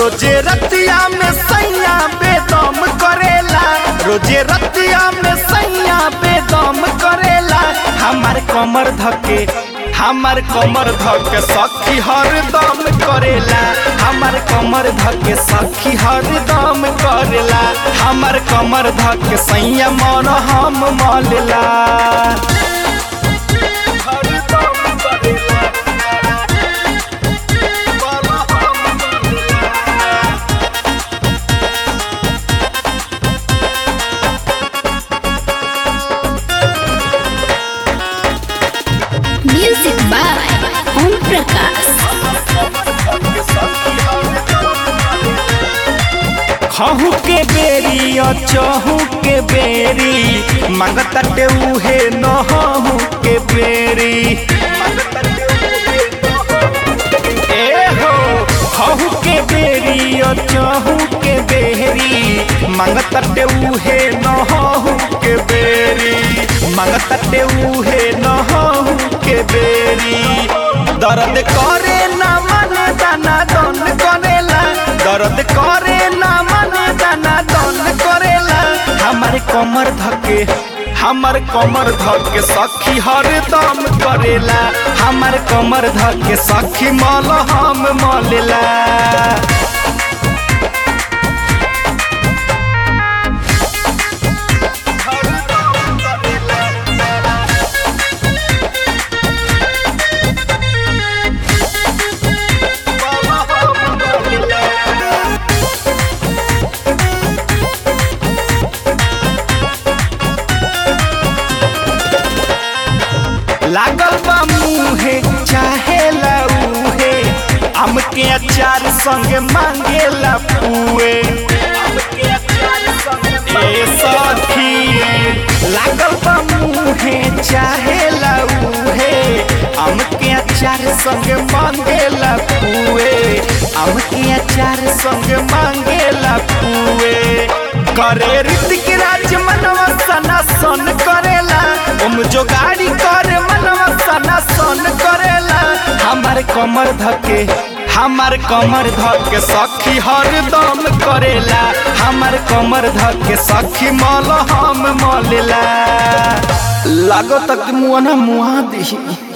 रोजे रतिया में सैया बेदम करेला रोजे रतिया में सैया बेदम करेला हमार कमर धके हमार कमर धके सखी हरदम करेला हमार कमर धके सखी हरदम करेला हमार कमर धके सैया मन हम मलेला हरदम करेला Music by Om Prakash. खहू के बेरी और चहू के बेरी मंगतटे उहे नहू के बेरी ए हो खहू के बेरी और चहू के बेरी मंगतटे उहे नहू के बेरी मंगतटे उहे नहू के बेरी दर्द करे ना मन दाना दन करेला दर्द करे ना मन दाना दन करेला हमारे कमर धके हमार कमर धके सखी हरदम करेला हमार कमर धके सखी मल हम मलेला लागल बा मुहे चाहे लऊहे आम के अचार संगे मांगेला पुए ए सखी लागल बा मुहे चाहे लऊहे आम के अचार संगे मांगेला पुए आम के अचार संगे मांगेला पुए करे ऋतिक राज मनवा सना सन करेला ओम जो गाड़ी करे मनवा सना सन करेला हमार कमर धके हमार कमर धके सखी हरदम करेला हमार कमर धके सखी मल हम मलेला लागो तक मुआ ना मुआ दी